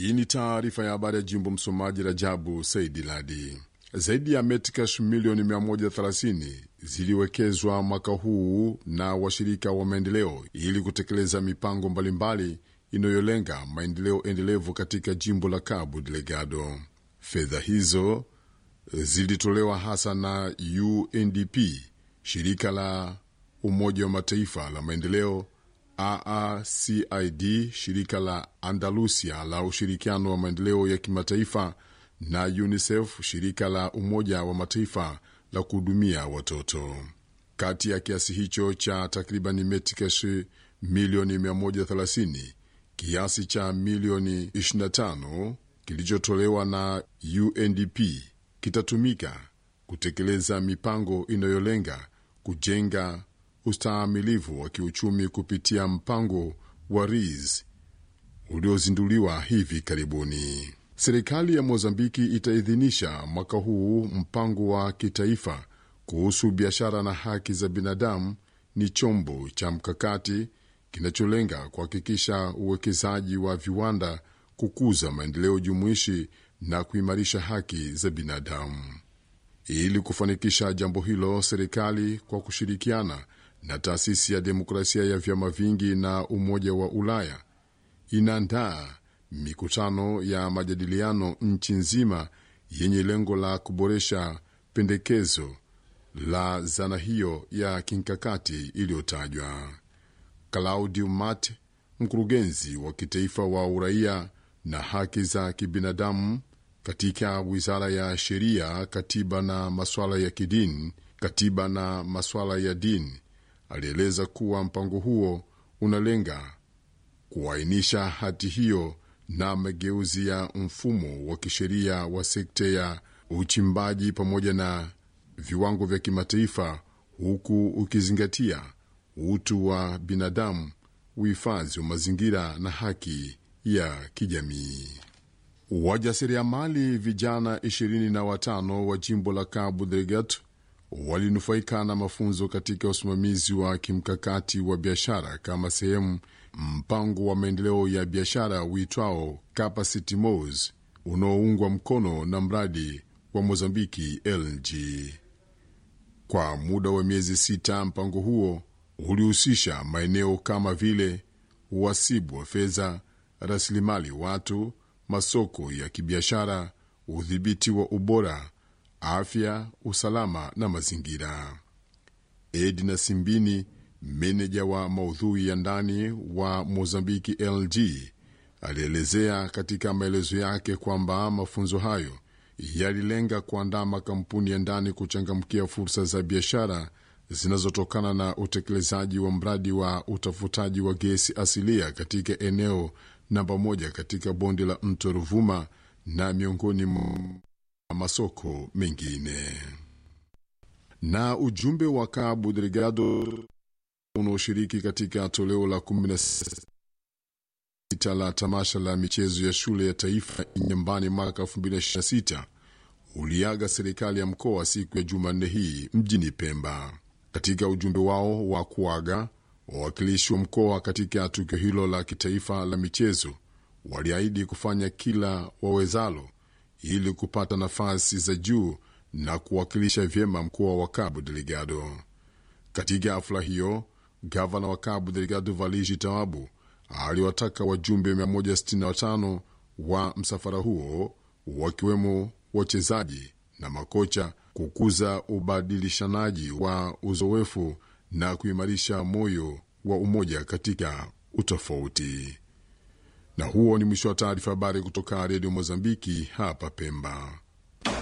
Hii ni taarifa ya habari ya jimbo. Msomaji Rajabu Saidi Ladi. Zaidi ya metcash milioni 130 ziliwekezwa mwaka huu na washirika wa maendeleo ili kutekeleza mipango mbalimbali inayolenga maendeleo endelevu katika jimbo la Cabo Delgado. Fedha hizo zilitolewa hasa na UNDP, shirika la Umoja wa Mataifa la maendeleo, AACID, shirika la Andalusia la ushirikiano wa maendeleo ya kimataifa na UNICEF, shirika la Umoja wa Mataifa la kuhudumia watoto. Kati ya kiasi hicho cha takriban metcash milioni 130, kiasi cha milioni 25 kilichotolewa na UNDP kitatumika kutekeleza mipango inayolenga kujenga ustahimilivu wa kiuchumi kupitia mpango wa RIS uliozinduliwa hivi karibuni. Serikali ya Mozambiki itaidhinisha mwaka huu mpango wa kitaifa kuhusu biashara na haki za binadamu. Ni chombo cha mkakati kinacholenga kuhakikisha uwekezaji wa viwanda, kukuza maendeleo jumuishi na kuimarisha haki za binadamu. Ili kufanikisha jambo hilo, serikali kwa kushirikiana na taasisi ya demokrasia ya vyama vingi na Umoja wa Ulaya inaandaa mikutano ya majadiliano nchi nzima yenye lengo la kuboresha pendekezo la zana hiyo ya kimkakati iliyotajwa. Claudio Mate, mkurugenzi wa kitaifa wa uraia na haki za kibinadamu katika wizara ya sheria, katiba na masuala ya kidini, katiba na masuala ya dini, alieleza kuwa mpango huo unalenga kuainisha hati hiyo na mageuzi ya mfumo wa kisheria wa sekta ya uchimbaji pamoja na viwango vya kimataifa, huku ukizingatia utu wa binadamu, uhifadhi wa mazingira na haki ya kijamii. Wajasiriamali vijana ishirini na watano wa jimbo la Cabo Delgado walinufaika na mafunzo katika usimamizi wa kimkakati wa biashara kama sehemu mpango wa maendeleo ya biashara uitwao Capacity Mos unaoungwa mkono na mradi wa Mozambiki LG. Kwa muda wa miezi sita, mpango huo ulihusisha maeneo kama vile uhasibu wa fedha, rasilimali watu, masoko ya kibiashara, udhibiti wa ubora, afya, usalama na mazingira. Edna Simbini, meneja wa maudhui ya ndani wa Mozambiki LG, alielezea katika maelezo yake kwamba mafunzo hayo yalilenga kuandaa makampuni ya ndani kuchangamkia fursa za biashara zinazotokana na utekelezaji wa mradi wa utafutaji wa gesi asilia katika eneo namba moja katika bonde la mto Ruvuma na miongoni mwa masoko mengine. Na ujumbe wa Cabo Delgado unaoshiriki katika toleo la 16 la tamasha la michezo ya shule ya taifa Inyambani mwaka 2026 uliaga serikali ya mkoa siku ya Jumanne hii mjini Pemba. Katika ujumbe wao wa kuaga, wawakilishi wa mkoa katika tukio hilo la kitaifa la michezo waliahidi kufanya kila wawezalo ili kupata nafasi za juu na kuwakilisha vyema mkoa wa Cabo Delgado. Katika hafla hiyo, gavana wa Cabo Delgado Valigi Tawabu aliwataka wajumbe 165 wa msafara huo wakiwemo wachezaji na makocha kukuza ubadilishanaji wa uzoefu na kuimarisha moyo wa umoja katika utofauti. Na huo ni mwisho wa taarifa habari kutoka redio Mozambiki hapa Pemba.